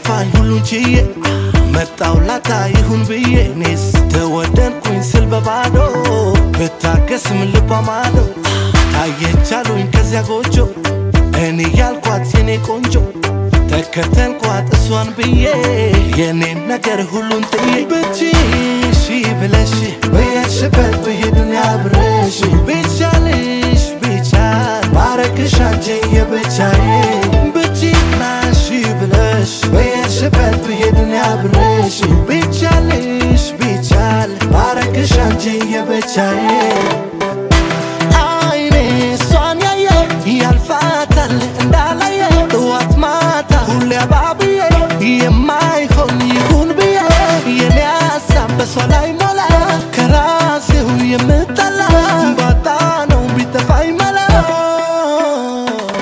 ቢከፋኝ ሁሉን ችዬ መጣው ላታ ይሁን ብዬ እኔስ ተወደድኩኝ ስል በባዶ ብታገስም ልቧ ማዶ ታየቻሉኝ ከዚያ ጎጆ እኔ ያልኳት የኔ ቆንጆ ተከተልኳት እሷን ብዬ የኔን ነገር ሁሉን ጥዬ ብችሽ ብለሽ በየሽበት ብሄድን ያብረሽ ቢቻልሽ ቢቻል ባረግሽ አንቺ የብቻዬ ብችናሽ ብለሽ በየሽበት ብሄድን ያብረሽ ቢቻልሽ ቢቻል ባረግሽ አንቺ የብቻዬ